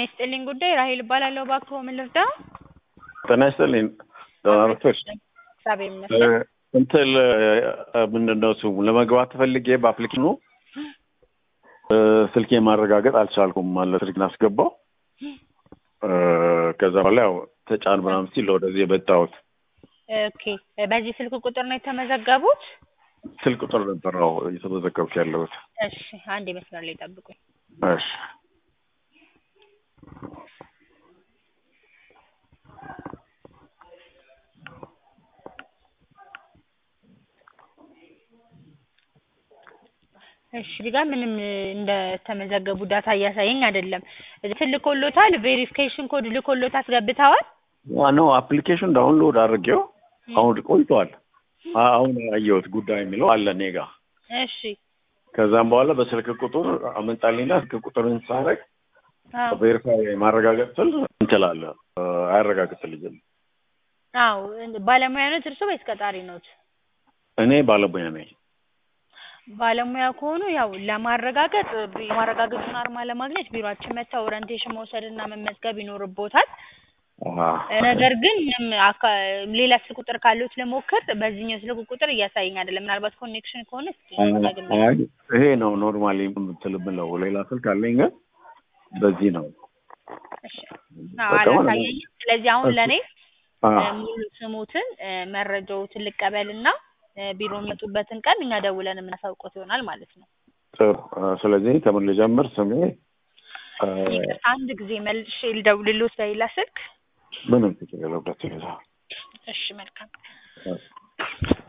የሚያስጥልኝ ጉዳይ ራሄል እባላለሁ። እባክዎ ምን ልርዳ? ጤና ይስጥልኝ። ደህና ነዎት? እግዚአብሔር ይመስገን። እንትን ምንድን ነው ስሙ ለመግባት ፈልጌ በአፕሊኬሽኑ ስልኬ ማረጋገጥ አልቻልኩም። ማለት ስልክን አስገባው ከዛ በኋላ ያው ተጫን ምናምን ሲል ወደዚህ የመጣሁት ኦኬ፣ በዚህ ስልክ ቁጥር ነው የተመዘገቡት? ስልክ ቁጥር ነበር ነው እየተመዘገብኩ ያለሁት። እሺ፣ አንድ መስመር ላይ ጠብቁኝ። እሺ እሺ እዚህ ጋር ምንም እንደተመዘገቡ ዳታ እያሳየኝ አይደለም። እንትን ልኮሎታል፣ ቬሪፊኬሽን ኮድ ልኮሎት አስገብተዋል? ዋናው አፕሊኬሽን ዳውንሎድ አድርጌው አሁን ቆይቷል። አሁን ያየሁት ጉዳይ የሚለው አለ እኔ ጋ። እሺ ከዛም በኋላ በስልክ ቁጥር አመጣልኝና ስልክ ቁጥርን ሳረግ አዎ ቬሪፋይ ማረጋገጥ ስል እንትላለ አያረጋግጥልኝም። አዎ ባለሙያ ኖት እርሶ ወይስ ቀጣሪ ኖት? እኔ ባለሙያ ነኝ። ባለሙያ ከሆኑ ያው ለማረጋገጥ የማረጋገጡን አርማ ለማግኘት ቢሮአችን መጥተው ኦሪንቴሽን መውሰድና መመዝገብ ይኖርቦታል። አሃ። ነገር ግን ምንም አካ- ሌላ ስልክ ቁጥር ካለዎት ለሞክር በዚህኛው ስልክ ቁጥር እያሳየኝ አይደለም። ምናልባት ኮኔክሽን ከሆነ እስኪ ደግሜ አይ ይሄ ነው ኖርማሊ እንትን የምለው ሌላ ስልክ አለኝ ግን በዚህ ነው። እሺ። አዎ አላሳየኝም። ስለዚህ አሁን ለእኔ አዎ ሙሉ ስሙትን መረጃዎትን ልቀበልና ቢሮ የሚመጡበትን ቀን እኛ ደውለን የምናሳውቆት ይሆናል ማለት ነው። ጥሩ። ስለዚህ ከምን ልጀምር? ስሜ አ፣ ይቅርታ አንድ ጊዜ መልሼ ልደውልልዎት በሌላ ስልክ። ምንም ችግር የለበት። እሺ መልካም